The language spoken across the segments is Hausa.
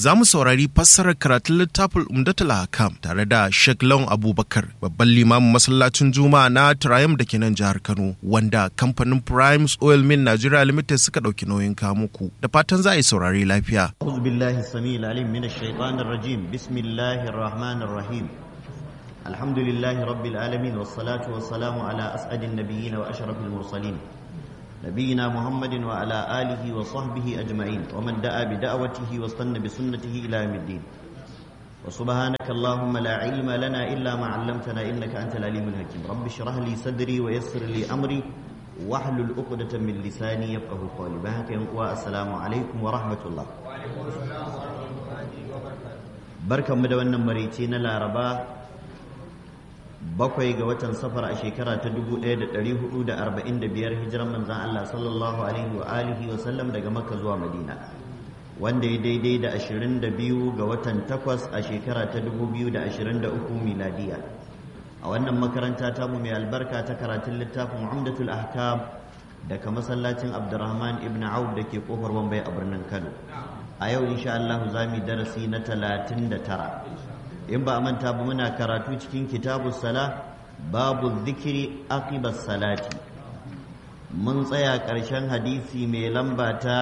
za mu saurari fassarar karatun littafin Umdatul Hakam tare da Sheikh Lawan Abubakar, babban limamin masallacin Juma'a na Triumph da ke nan jihar Kano, wanda kamfanin Primes Oil Mill Nigeria Limited suka ɗauki nauyin kamuku. Da fatan za a yi saurari lafiya. أعوذ بالله السميع العليم من الشيطان الرجيم بسم الله الرحمن الرحيم الحمد لله رب العالمين والصلاة والسلام على أسعد النبيين وأشرف المرسلين نبينا محمد وعلى آله وصحبه أجمعين ومن دعا بدعوته واستنى بسنته إلى يوم الدين وسبحانك اللهم لا علم لنا إلا ما علمتنا إنك أنت العليم الحكيم رب اشرح لي صدري ويسر لي أمري واحلل عقدة من لساني يفقه قولي بهك والسلام عليكم ورحمة الله barkan mu da wannan marice na laraba bakwai ga watan safar a shekara ta 1445 hijiran manzan Allah sallallahu alaihi wa alihi wa sallam daga makka zuwa madina wanda ya daidai da 22 ga watan takwas a shekara ta 2023 miladiya a wannan makaranta ta mu mai albarka ta karatun littafin umdatul ahkam daga masallacin abdurrahman ibn auf da ke kofar wambai a birnin kano a yau insha Allah za mu darasi na talatin da tara in ba a manta ba muna karatu cikin kitabu sala babu zikiri aqibas salati mun tsaya ƙarshen hadisi mai lamba ta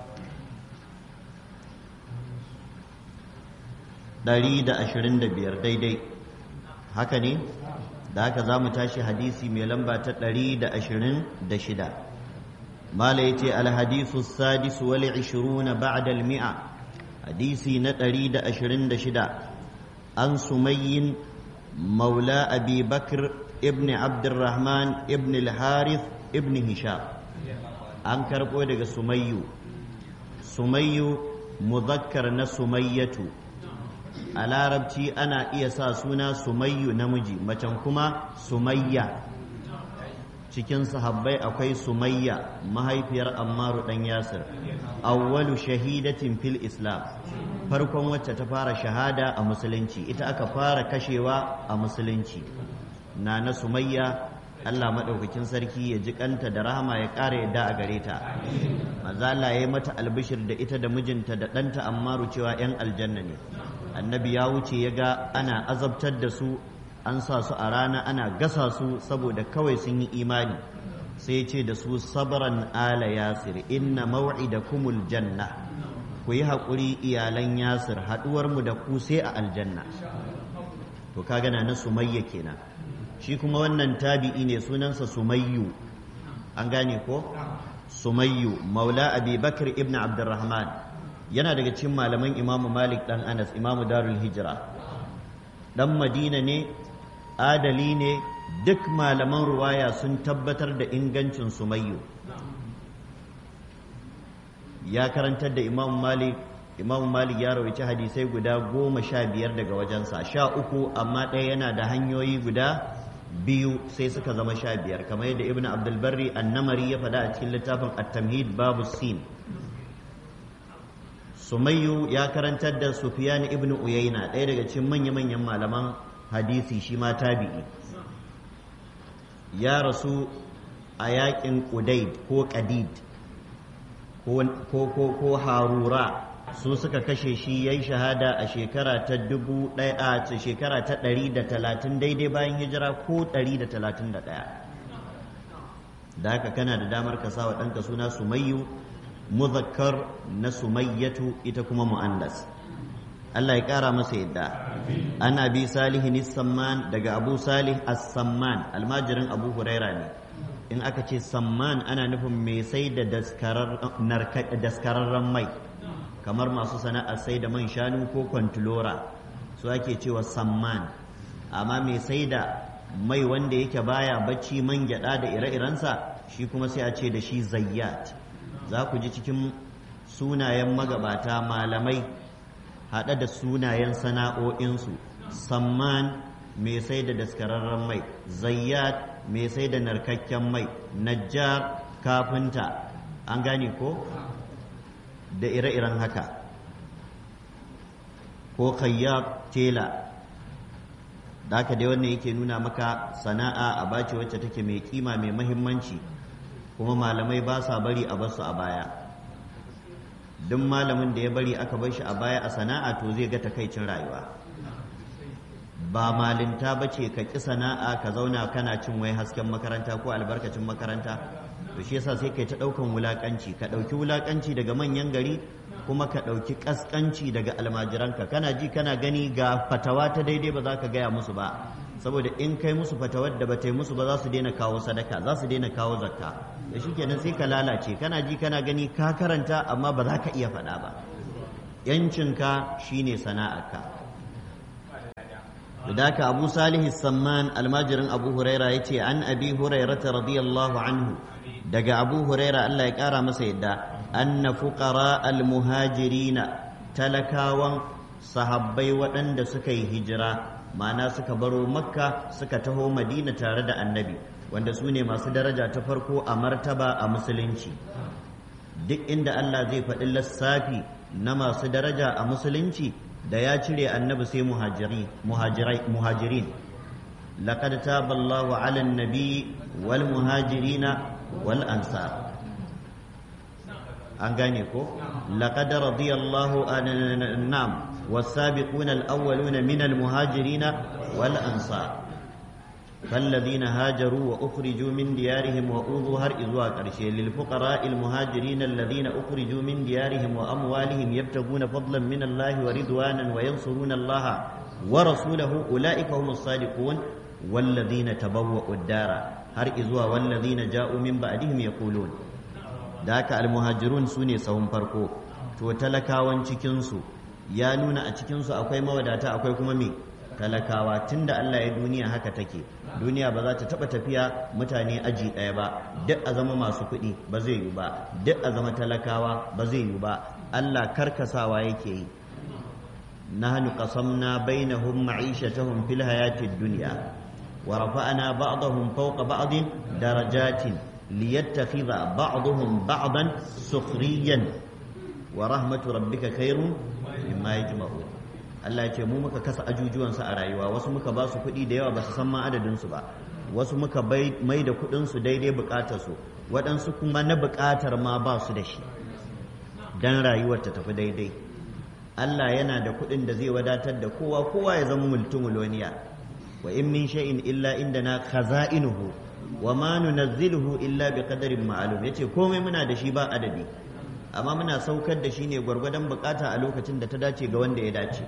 ɗari da ashirin da biyar daidai haka ne da haka za mu tashi hadisi mai lamba ta ɗari da ashirin da shida mala ya ce alhadisu sadisu wal ishiruna ba'da mi'a hadisi na ɗari da ashirin da shida an sumayyin maula abi bakr ibn abdurrahman ibn al-harith ibn hisham an karɓo daga sumayyu sumayyu muzakkar na sumayyatu a larabci ana iya sa suna sumayyu namiji macen kuma sumayya cikin sahabbai akwai sumayya mahaifiyar ammaru dan yasir awwalu shahidatin fil islam farkon wacce ta fara shahada a musulunci ita aka fara kashewa a musulunci na na sumayya Allah maɗaukakin sarki ya ji kanta da rahama ya ƙara yadda a gare ta maza Allah ya yi mata albishir da ita da mijinta da ɗanta ammaru cewa 'yan aljanna ne annabi ya wuce ya ga ana azabtar da su an sa su a rana ana gasa su saboda kawai sun yi imani sai ce da su sabran ala yasir inna kumul janna ku yi haƙuri iyalan yasir haɗuwar mu da ku sai a aljanna to ka gana na sumayya kenan shi kuma wannan tabi'i ne sunansa sumayyu an gane ko sumayyu maula abi bakr ibn abdurrahman yana daga cikin malaman imamu malik dan anas imamu darul hijira dan madina ne adali ne duk malaman ruwaya sun tabbatar da ingancin sumayyu ya karantar da imamu malik imamu malik ya rawaici hadisai guda goma sha biyar daga wajensa sha uku amma ɗaya yana da hanyoyi guda biyu sai suka zama sha biyar kamar yadda ibn abdulbarri annamari ya faɗa a cikin littafin at-tamhid babu sin sumayyu ya karantar da sufyan ibn uyayna ɗaya daga cikin manya-manyan malaman hadisi shi ma tabi'i ya rasu a yakin ƙudaid ko ƙadid ko harura su suka kashe shi ya yi shahada a shekara ta dubu ɗaya a shekara ta ɗari da talatin daidai bayan hijira ko ɗari da talatin da ɗaya da haka kana da damar ka sa wa ɗanka suna sumayyu muzakkar na sumayyatu ita kuma mu'annas Allah ya ƙara masa yadda an abi salihin samman daga abu salih as-samman almajirin abu huraira ne in aka ce samman ana nufin mai sai da daskararren mai kamar masu sana'ar sai da man shanu ko kwantilora su ake cewa samman amma mai sai da mai wanda yake baya bacci man gyada da ire-irensa shi kuma sai a ce da shi zayyat za ku ji cikin sunayen magabata malamai haɗe da sunayen sana'o'insu samman mai sai da daskararren mai zayyat mai sai da narkakken mai najjar kafinta an gane ko da ire-iren haka ko kayyab tela da haka dai wannan yake nuna maka sana'a a bace wacce take mai kima mai mahimmanci kuma malamai ba sa bari a basu a baya duk malamin da ya bari aka bar shi a baya a sana'a to zai ga takaicin rayuwa ba malinta ba ce ka ƙi sana'a ka zauna kana cin wai hasken makaranta ko albarkacin makaranta to shi yasa sai kai ta ɗaukan wulaƙanci ka ɗauki wulaƙanci daga manyan gari kuma ka ɗauki ƙasƙanci daga almajiranka kana ji kana gani ga fatawa ta daidai ba za ka gaya musu ba saboda in kai musu fatawar da ba ta yi musu ba za su daina kawo sadaka za su daina kawo zakka da shi kenan sai ka lalace kana ji kana gani ka karanta amma ba za ka iya faɗa ba yancinka shine sana'arka da haka abu salihu samman almajirin abu huraira ya ce an abi hurairata radiyallahu anhu daga abu huraira allah ya kara masa yadda anna fuqara almuhajirina talakawan sahabbai waɗanda suka yi hijira ma'ana suka baro makka suka taho madina tare da annabi wanda su ne masu daraja ta farko a martaba a musulunci duk inda allah zai faɗi lissafi na masu daraja a musulunci da ya cire annabi sai muhajirin laqad taba Allahu 'ala an-nabi wal muhajirina wal ansar an gane ko laqad radiyallahu an'am was-sabiquna al-awwaluna min al-muhajirina wal ansar فالذين هاجروا وأخرجوا من ديارهم وأوذوا هر إذوا قرشي للفقراء المهاجرين الذين أخرجوا من ديارهم وأموالهم يبتغون فضلا من الله ورضوانا وينصرون الله ورسوله أولئك هم الصادقون والذين تبوأوا الدار هر إذوا والذين جاءوا من بعدهم يقولون ذاك المهاجرون سوني سهم فرقو to talakawan cikinsu ya nuna a cikinsu akwai mawadata akwai kuma me talakawa tunda Allah ya duniya haka take duniya ba za ta taba tafiya mutane aji ɗaya ba duk a zama masu kuɗi ba zai yi ba duk a zama talakawa ba zai yi ba Allah karkasawa yake yi nahnu qasamna bainahum ma'ishatahum fil hayatid dunya wa rafa'na ba'dahum fawqa ba'din darajatin liyattakhidha ba'dahum ba'dan sukhriyan wa rahmatu rabbika khairun mimma yajma'un Allah ya ce mu muka kasa ajujuwansu a rayuwa wasu muka ba su kuɗi da yawa ba su san ma adadinsu ba wasu muka mai da kuɗinsu daidai buƙatarsu waɗansu kuma na buƙatar ma ba su da shi don rayuwar ta tafi daidai Allah yana da kuɗin da zai wadatar da kowa kowa ya zama multumuloniya wa in min shay'in illa indana khaza'inuhu wa ma nunazziluhu illa bi qadarin ma'lum yace komai muna da shi ba adadi amma muna saukar da shi ne gwargwadon bukata a lokacin da ta dace ga wanda ya dace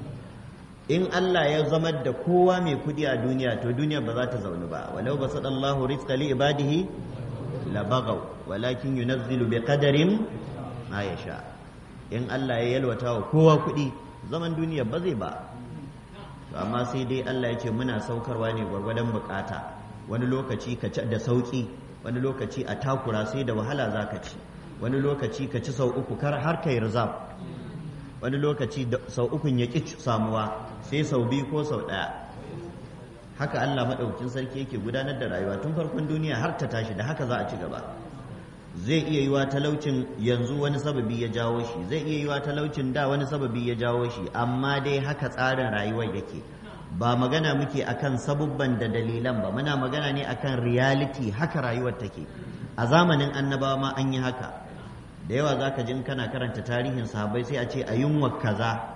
in Allah ya zamar da kowa mai kudi a duniya to duniya ba za ta zaune ba walau ba sadallahu rizqa li ibadihi la baghaw walakin yunazzilu bi qadarin ma yasha in Allah ya yalwata wa kowa kudi zaman duniya ba zai ba to amma sai dai Allah ya ce muna saukarwa ne gwargwadon bukata wani lokaci ka ci da sauki wani lokaci a takura sai da wahala zaka ci wani lokaci ka ci sau uku kar har kai rizab wani lokaci sau ukun ya ƙi samuwa sai sau biyu ko sau ɗaya haka Allah maɗaukin sarki yake gudanar da rayuwa tun farkon duniya har ta tashi da haka za a ci gaba zai iya yiwa talaucin yanzu wani sababi ya jawo shi zai iya yiwa talaucin da wani sababi ya jawo shi amma dai haka tsarin rayuwar yake ba magana muke akan sabubban da dalilan ba muna magana ne akan reality haka rayuwar take a zamanin annabawa ma an yi haka da yawa za ka jin kana karanta tarihin sahabbai sai a ce a yunwa kaza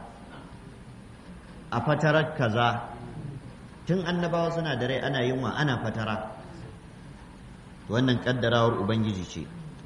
a fatarar kaza tun annabawa suna da rai ana yunwa ana fatara wannan kaddarawar ubangiji ce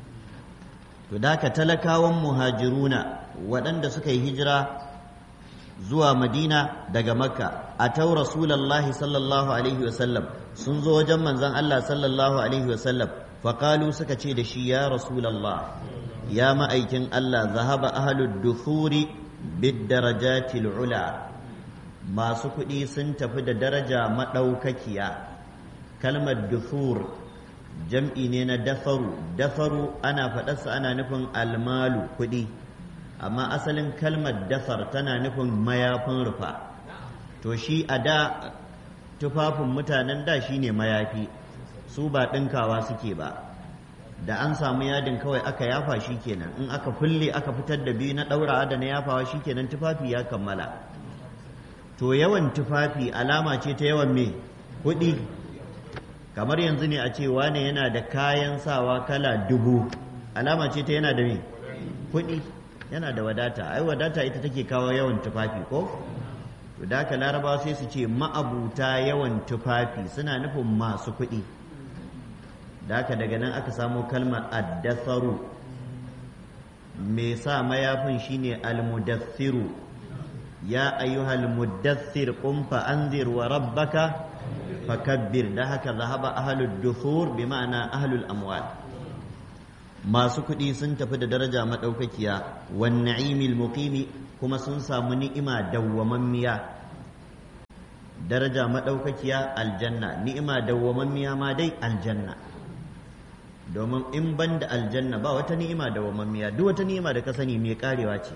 to da ka talakawan muhajiruna waɗanda suka yi hijira zuwa madina daga makka a tau rasulallahi sallallahu alaihi wasallam sun zo wajen manzan allah sallallahu alaihi wasallam faƙalu suka ce da shi ya rasulallah ya ma'aikin Allah zahaba ahalud duthuri bid darajatil ula masu kuɗi sun tafi da daraja maɗaukakiya kalmar duthur jam'i ne na dafaru dafaru ana faɗarsa ana nufin almalu kuɗi amma asalin kalmar dafar tana nufin mayafin rufa to shi a da tufafin mutanen da shi ne mayafi su ba ɗinkawa suke ba da an samu yadin kawai aka yafa shi kenan in aka kulle aka fitar da biyu na ɗaurawa da na yafawa shi kenan tufafi ya kammala to yawan tufafi alama ce ta yawan me kuɗi kamar yanzu ne a ce wane yana da kayan sawa kala dubu alama ce ta yana da me kuɗi yana da wadata ai wadata ita take kawo yawan tufafi ko to da haka larabawa sai su ce ma'abuta yawan tufafi suna nufin masu kuɗi da haka daga nan aka samo kalmar addasaru mai sa mayafin shine almudassiru ya ayyuhal muddassir qum fa anzir wa rabbaka fakabbir da haka zahaba ahlud duthur bi ma'ana ahlul amwal masu kuɗi sun tafi da daraja madaukakiya wan na'imil muqimi kuma sun samu ni'ima dawwamammiya daraja madaukakiya aljanna ni'ima dawwamammiya ma dai aljanna domin in ban da aljanna ba wata ni'ima dawwamammiya duk wata ni'ima da ka sani mai karewa ce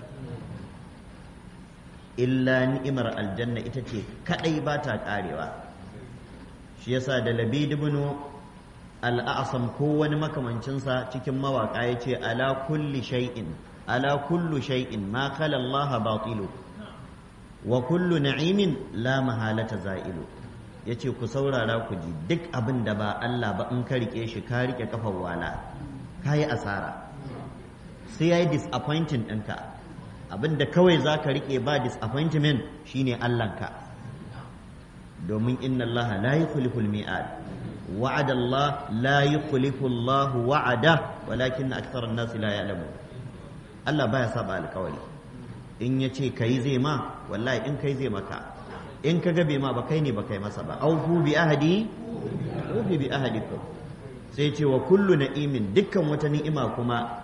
illa ni'imar aljanna ita ce kadai ba ta karewa shi yasa da labid ibn al-a'sam ko wani makamancinsa cikin mawaka yace ala kulli shay'in ala kullu shay'in ma khala Allah batilu wa kullu na'imin la mahalata za'ilu yace ku saurara ku ji duk abin da ba Allah ba in ka rike shi ka rike kafar wala kayi asara sai yayi disappointing ɗinka abin da kawai za ka rike ba disappointment shine Allahnka domin inna Allah la yukhlifu al-mi'ad wa'ada Allah la yukhlifu Allah wa'ada walakin akthara an-nas la ya'lamun Allah baya saba alkawari in ya ce kai zai ma wallahi in kai zai maka in ka gabe ma ba kai ne ba kai masa ba aufu bi ahadi ufi bi ahadikum sai ce wa kullu na'imin dukkan wata ni'ima kuma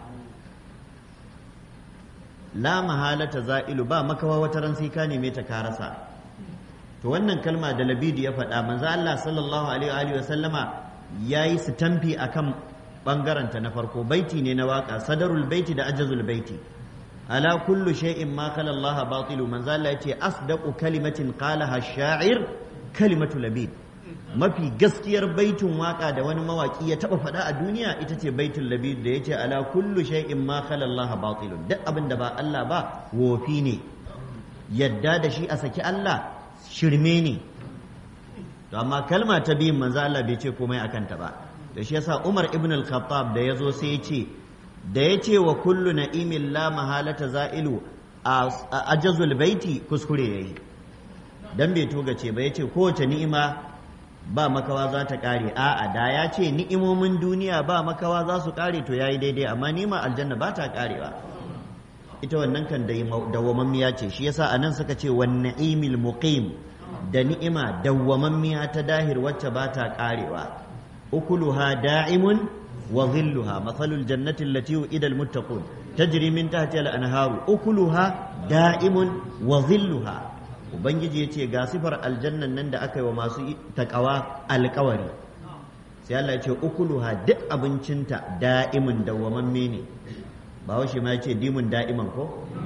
la mahalata za'ilu ba makawa wata ran sai ka neme ta ka rasa to wannan kalma da labidi ya faɗa manzo Allah sallallahu alaihi wa sallama yayi sitamfi akan bangaren ta na farko baiti ne na waka sadarul baiti da ajazul baiti ala kullu shay'in ma khala Allah batilu manzo Allah yace asdaqu kalimatin qalaha ash-sha'ir kalimatu labid mafi gaskiyar baitin waka da wani mawaki ya taba faɗa a duniya ita ce baitul labid da yace ala kullu shay'in ma khala Allah batilu duk abin da ba Allah ba wofi ne yadda da shi a saki Allah shirme ne to amma kalma ta biyun manzo Allah bai ce komai akan ta ba da shi yasa Umar ibn al-Khattab da yazo sai ya ce da ya ce wa kullu na'imin la mahalata za'ilu a ajazul baiti kuskure yayi dan bai toga ce ba ya ce kowace ni'ima ba makawa za ta kare a'a da ya ce ni'imomin duniya ba makawa za su kare to yayi daidai amma ni'ima aljanna ba ta karewa ita wannan kan dawwamammiya ce shi yasa anan suka ce wan na'imil muqim da ni'ima dawwamammiya ta dahir wacce ba ta karewa ukuluha da'imun wa dhilluha mathalul jannati allati u'ida almuttaqun tajri min tahtiha al-anharu ukuluha da'imun wa dhilluha ubangiji yace ga sifar aljannan nan da aka yi wa masu takawa alkawari sai Allah ya ce ukuluha duk abincinta da'imun dawwamamme ne ba washe ma yace dimun da'iman ko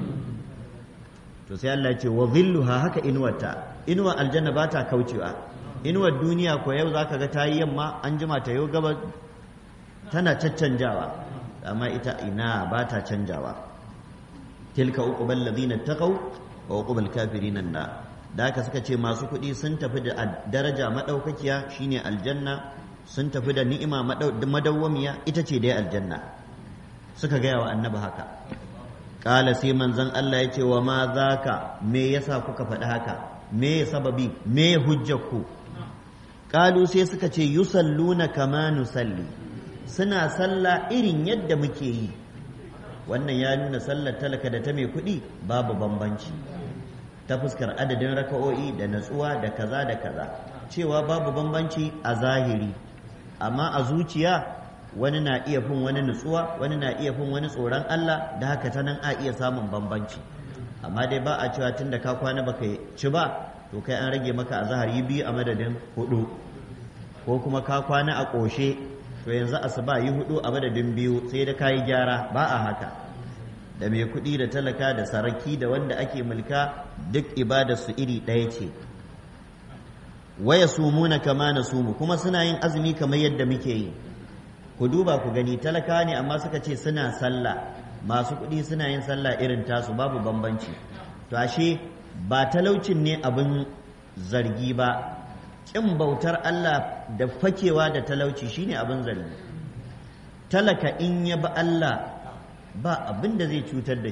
to sai Allah ya ce wa dhilluha haka inuwarta inuwar aljanna ba ta kaucewa inuwar duniya ko yau zaka ga tayi yamma an jima ta yau gaba tana caccanjawa amma ita ina ba ta canjawa tilka uqbal ladina taqaw wa uqbal kafirin na da haka suka ce masu kuɗi sun tafi da daraja madaukakiya shine aljanna sun tafi da ni'ima madawwamiya ita ce dai aljanna suka gaya wa annabi haka kala sai manzon Allah ya ce wa ma zaka me yasa kuka faɗi haka me sababi me hujjarku kalu sai suka ce yusalluna kama nusalli suna sallah irin yadda muke yi wannan ya nuna sallar talaka da ta mai kuɗi babu bambanci ta fuskar adadin raka'o'i da natsuwa da kaza da kaza cewa babu bambanci a zahiri amma a zuciya wani na iya fin wani nutsuwa wani na iya fin wani tsoron Allah da haka ta nan a iya samun bambanci amma dai ba a cewa tun da ka kwana baka ci ba to kai an rage maka a zahar yi biyu a madadin hudu ko kuma ka kwana a ƙoshe to yanzu asuba yi hudu a madadin biyu sai da kayi gyara ba a haka da mai kuɗi da talaka da saraki da wanda ake mulka duk ibada su iri ɗaya ce waya sumuna kama na sumu kuma suna yin azumi kamar yadda muke yi ku duba ku gani talaka ne amma suka ce suna sallah masu kuɗi suna yin sallah irin tasu babu bambanci to ashe ba talaucin ne abin zargi ba ƙin bautar Allah da fakewa da talauci shine abin zargi talaka in ya ba Allah ba abin da zai cutar da shi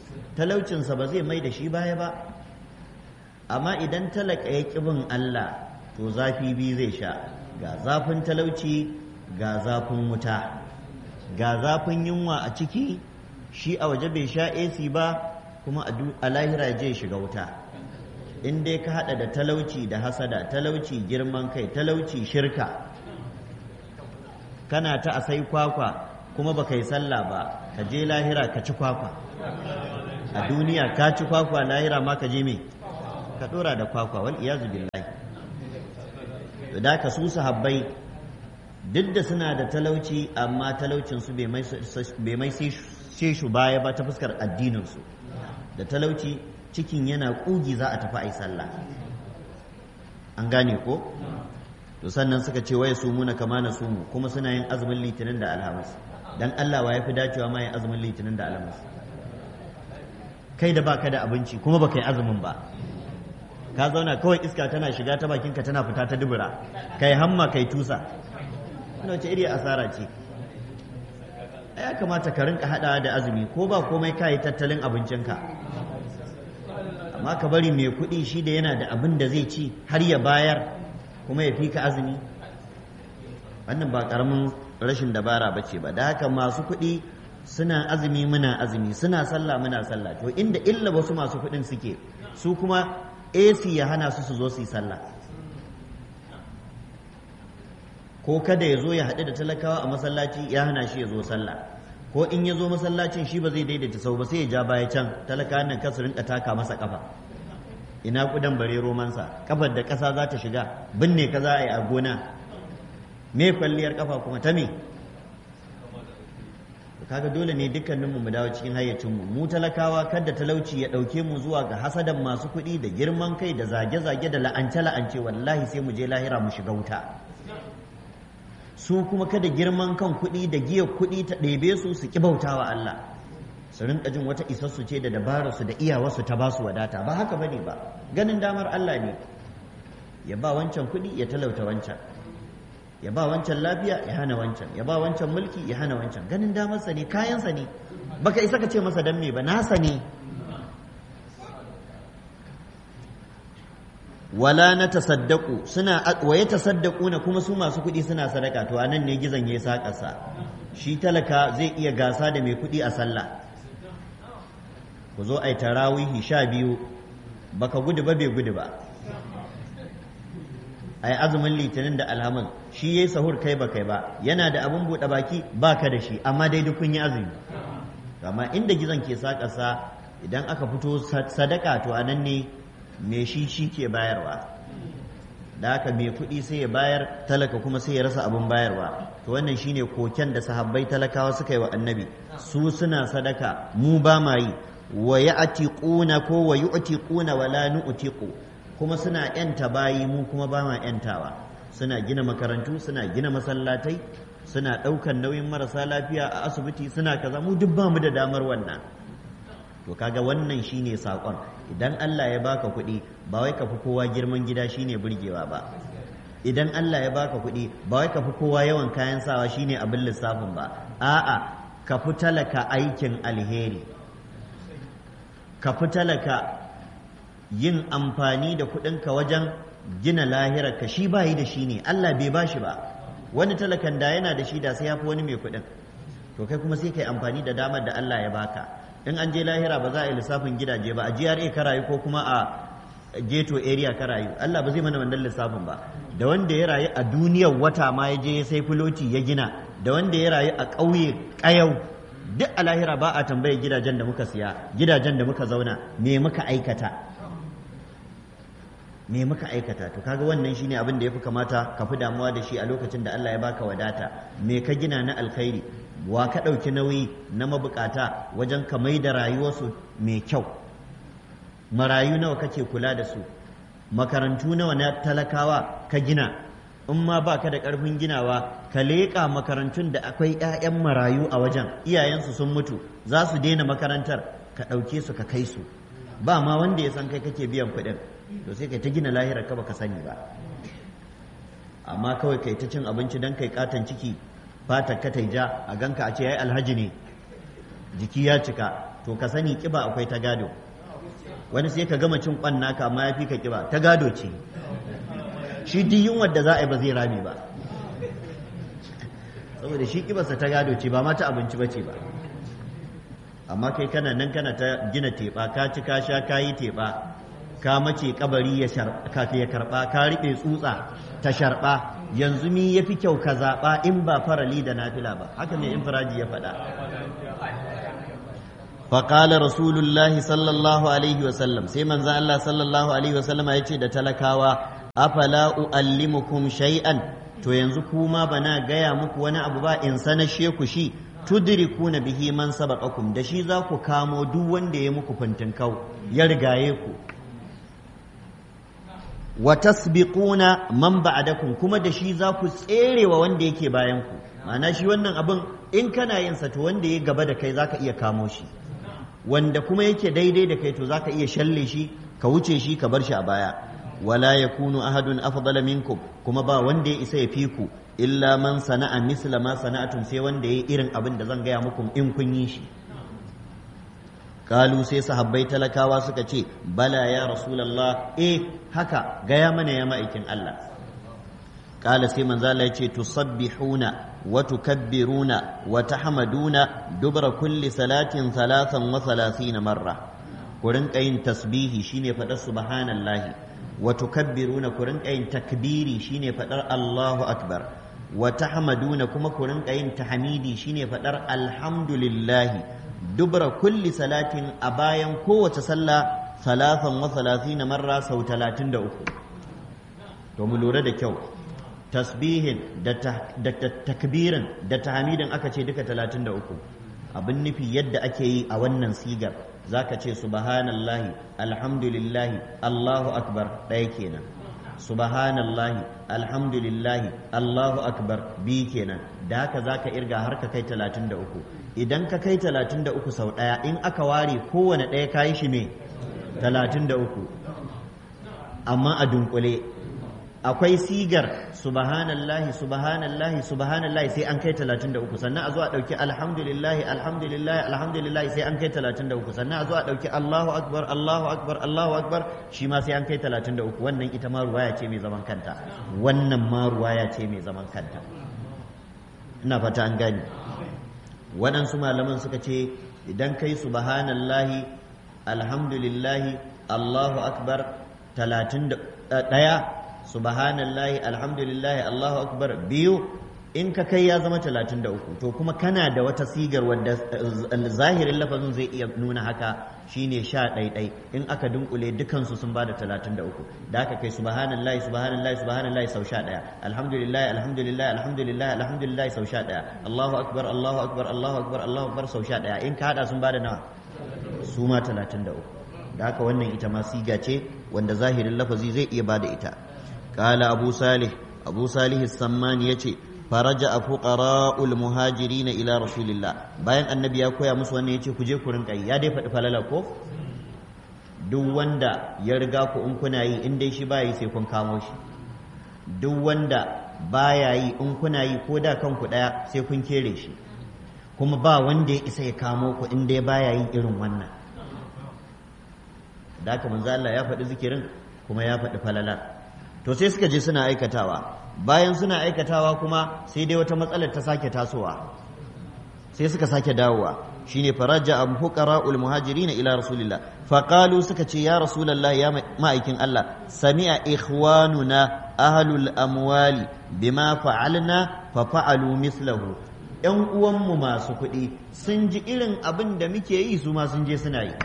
talaucinsa ba zai mai da shi baya ba amma idan talaka ya ƙi bin Allah to zafi biyu zai sha ga zafin talauci ga zafin wuta ga zafin yunwa a ciki shi a waje bai sha AC ba kuma a lahira je shiga wuta in dai ka hada da talauci da hasada talauci girman kai talauci shirka kana ta a sai kwakwa kuma ba yi sallah ba ka je lahira ka ci kwakwa a duniya ka ci kwakwa lahira ma ka je me ka dora da kwakwa wal iyazu billahi da ka su sahabbai duk da suna da talauci amma talaucin su bai mai sai shu baya ba ta fuskar addinin su da talauci cikin yana kugi za a tafi a yi sallah an gane ko to sannan suka ce waye su muna kama na sumu kuma suna yin azumin litinin da alhamis dan Allah wa yafi dacewa ma yin azumin litinin da alhamis kai da baka da abinci kuma baka yi azumin ba ka zauna kawai iska tana shiga ta bakinka tana fita ta dubura kai hamma kai tusa ina wace iri asara ce ya kamata ka rinka hada da azumi ko ba komai ka yi tattalin abincinka amma ka bari mai kuɗi shi da yana da abin da zai ci har ya bayar kuma ya fi ka azumi wannan ba ƙaramin rashin dabara ba ce ba da haka masu kuɗi suna azumi muna azumi suna sallah muna sallah to inda illa wasu masu kuɗin suke su kuma AC ya hana su su zo su yi sallah ko kada ya zo ya haɗu da talakawa a masallaci ya hana shi ya zo sallah ko in ya zo masallacin shi ba zai daidaita sau ba sai ya ja baya can talaka nan kasu rinka taka masa kafa ina kudan bare romansa kafar da ƙasa za ta shiga binne ka za a yi a gona me kwalliyar kafa kuma ta me kaga dole ne dukkaninmu mu dawo cikin hayyacinmu mu talakawa kada talauci ya ɗauke mu zuwa ga hasadan masu kuɗi da girman kai da zage-zage da la'ance-la'ance wallahi sai mu je lahira mu shiga wuta su kuma kada girman kan kuɗi da giyar kuɗi ta ɗebe su su ƙi bautawa Allah su rinka jin wata isassu ce da dabararsu da iyawarsu ta ba su wadata ba haka bane ba ganin damar Allah ne ya ba wancan kuɗi ya talauta wancan ya ba wancan lafiya ya hana wancan ya ba wancan mulki ya hana wancan ganin damarsa ne kayansa ne baka isa ka ce masa dan me ba nasa ne wala na tasaddaku suna waye tasaddaku na kuma su masu kuɗi suna sadaka to anan ne gizon ya saƙasa shi talaka zai iya gasa da mai kuɗi a sallah ku zo ai tarawihi sha biyu baka gudu ba bai gudu ba ai azumin litinin da alhamis shi yayi sahur kai ba kai ba yana da abun buɗe baki baka da shi amma dai duk kun yi azumi amma inda gizon ke saƙasa idan aka fito sadaka to anan ne me shi shi ke bayarwa da haka mai kuɗi sai ya bayar talaka kuma sai ya rasa abin bayarwa to wannan shine koken da sahabbai talakawa suka yi wa annabi su suna sadaka mu ba ma yi wa ya'tiquna ko wa yu'tiquna wa la nu'tiqu kuma suna yanta bayi mu kuma ba ma yantawa suna gina makarantu suna gina masallatai suna ɗaukan nauyin marasa lafiya a asibiti suna kaza mu duk ba mu da damar wannan to kaga wannan shine sakon idan Allah ya baka kuɗi ba wai ka fi kowa girman gida shine burgewa ba idan Allah ya baka kuɗi ba wai ka fi kowa yawan kayan sawa shine abin lissafin ba a'a ka fi talaka aikin alheri ka fi talaka yin amfani da kuɗinka wajen gina lahirarka shi bayi da shi ne Allah bai bashi ba wani talakan da yana da shi da sai ya fi wani mai kuɗin to kai kuma sai ka yi amfani da damar da Allah ya baka in an je lahira ba za a yi lissafin gidaje ba a GRA ka rayu ko kuma a ghetto area ka rayu Allah ba zai mana wannan lissafin ba da wanda ya rayu a duniyar wata ma ya je sai filoti ya gina da wanda ya rayu a ƙauye ƙayau duk a lahira ba a tambaye gidajen da muka siya gidajen da muka zauna me muka aikata me muka aikata to kaga wannan shine abin da yafi kamata ka fi damuwa da shi a lokacin da Allah ya baka wadata me ka gina na alkhairi wa ka ɗauki nauyi na mabukata wajen ka mai da rayuwarsu mai kyau marayu nawa kake kula da su makarantu nawa na talakawa ka gina in ma ba ka da ƙarfin ginawa ka leƙa makarantun da akwai 'ya'yan marayu a wajen iyayensu sun mutu za su daina makarantar ka ɗauke su ka kai su ba ma wanda ya san kai kake biyan kuɗin to sai kai ta gina lahirar ka baka sani ba amma kawai kai ta cin abinci don kai katon ciki fatar ka ja a ganka a ce yayi alhaji ne jiki ya cika to ka sani kiba akwai ta gado wani sai ka gama cin kwan naka amma ya fi ka kiba ta gado ce shi duk yunwar da za a yi ba zai rame ba saboda shi kibarsa ta gado ce ba ma ta abinci ba ce ba amma kai kana nan kana ta gina teɓa ka ci ka sha ka yi teɓa ka mace kabari ya karɓa ka riɓe tsutsa ta sharɓa yanzu mi ya fi kyau ka zaɓa in ba farali da nafila ba haka mai infiraji ya faɗa faƙala rasulullahi sallallahu alaihi wasallam sai manzan Allah sallallahu alaihi wasallama ya ce da talakawa afala u'allimukum shay'an to yanzu kuma bana gaya muku wani abu ba in sanashe ku shi tudrikuna bihi man sabaqakum da shi za ku kamo duk wanda ya muku fintinkau ya rigaye ku wa tasbiquna man ba'dakum kuma da shi za ku tserewa wanda yake bayan ku ma'ana shi wannan abin in kana yin sa to wanda ya gaba da kai zaka iya kamo shi wanda kuma yake daidai da kai to zaka iya shalle shi ka wuce shi ka bar shi a baya wala yakunu ahadun afdala minkum kuma ba wanda ya isa ya fi ku illa man sana'a misla ma sana'atum sai wanda ya irin abin da zan gaya muku in kun yi shi kalu sai sahabbai talakawa suka ce bala ya rasulullah eh haka gaya mana ya ma'aikin Allah kala sai manzo Allah ya ce tusabbihuna wa tukabbiruna wa tahmaduna dubra kulli salatin thalathan wa thalathina marra ku rinka yin tasbihi shine fadar subhanallahi wa tukabbiruna ku rinka yin takbiri shine fadar Allahu akbar wa tahmaduna kuma ku rinka yin tahmidi shine fadar alhamdulillah dubra kulli salatin a bayan kowace sallah salatan wa salatina marra sau talatin da uku to mu lura da kyau tasbihin da takbirin da tahmidin aka ce duka talatin da uku abin nufi yadda ake yi a wannan sigar zaka ce subhanallahi alhamdulillahi allahu akbar ɗaya kenan subhanallahi alhamdulillahi allahu akbar bi kenan da haka zaka irga har ka kai 33 idan ka kai 33 sau daya in aka ware kowane daya kayi shi me 33 amma a dunkule akwai sigar subhanallahi subhanallahi subhanallahi sai an kai 33 sannan a zo a dauki alhamdulillahi alhamdulillahi alhamdulillahi sai an kai 33 sannan a zo a dauki Allahu akbar Allahu akbar Allahu akbar shi ma sai an kai 33 wannan ita ma ruwaya ce mai zaman kanta wannan ma ruwaya ce mai zaman kanta ina fata an gani waɗansu malaman suka ce idan kai subhanallahi alhamdulillahi Allahu akbar 31 subhanallahi alhamdulillahi allahu akbar biyu in ka kai ya zama talatin da uku to kuma kana da wata sigar wadda zahirin lafazin zai iya nuna haka shine sha ɗaiɗai in aka dunkule dukansu sun bada talatin da uku da aka kai subhanallahi subhanallahi subhanallahi sau sha ɗaya alhamdulillahi alhamdulillahi alhamdulillahi alhamdulillahi sau sha ɗaya allahu akbar allahu akbar allahu akbar allahu akbar sau sha ɗaya in ka haɗa sun bada nawa su ma talatin da uku da haka wannan ita ma siga ce wanda zahirin lafazi zai iya bada ita قال أبو صالح أبو صالح السمان يتي فرجع فقراء المهاجرين إلى رسول الله bayan annabi ya koya musu wannan yace ku je ku rinka yi ya dai faɗi falala ko duk wanda ya riga ku in kuna yi in dai shi ba yi sai kun kamo shi duk wanda baya yi in kuna yi ko da kanku ɗaya sai kun kere shi kuma ba wanda ya isa ya kamo ku in dai baya yin irin wannan da haka manzo Allah ya faɗi zikirin kuma ya faɗi falalar to sai suka je suna aikatawa bayan suna aikatawa kuma sai dai wata matsalar ta sake tasowa sai suka sake dawowa shine faraja am fuqara'ul muhajirin ila rasulillah faqalu suka ce ya rasulullah ya ma'aikin Allah sami'a ikhwanuna ahlul amwali bima fa'alna fa fa'alu mislahu yan uwanmu masu kuɗi sun ji irin abin da muke yi su ma sun je suna yi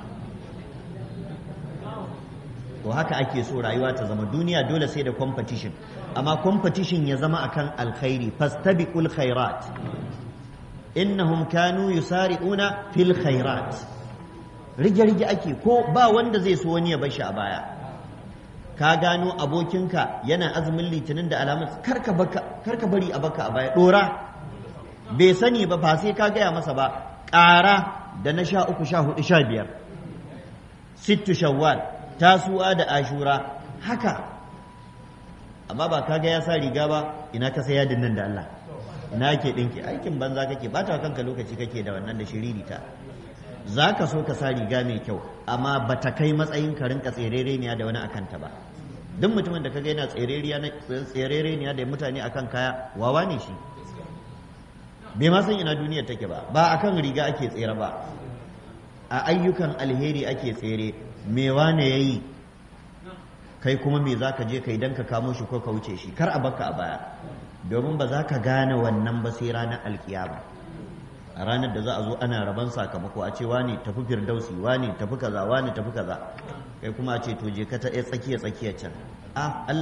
to haka ake so rayuwa ta zama duniya dole sai da competition amma competition ya zama akan alkhairi fastabiqul khairat innahum kanu yusari'una fil khairat rige rige ake ko ba wanda zai so wani ya bar shi a baya ka gano abokinka yana azumin litinin da alamun karka karka bari a baka a baya dora bai sani ba ba sai ka gaya masa ba ƙara da na sha uku sha hudu sha biyar sittu shawwal tasuwa da ashura haka amma ba kaga ya sa riga ba ina ka saya nan da Allah ina ke dinki aikin banza kake bata kanka lokaci kake da wannan da shiririta za ka so ka sa riga mai kyau amma ba ta kai matsayin ka rinka tserereniya da wani akanta ba duk mutumin da kaga yana tserereniya da mutane akan kaya wawa ne shi bai ma san ina duniyar take ba ba akan riga ake tsere ba a ayyukan alheri ake tsere me wane yayi kai kuma me za ka je kai dan ka kamo shi ko ka wuce shi kar a baka a baya domin ba za ka gane wannan ba sai ranar alkiyama a ranar da za a zo ana raban sakamako a ce wani tafi firdausi wani tafi kaza wani tafi kaza kai kuma a ce to je ka ta tsakiya tsakiya can a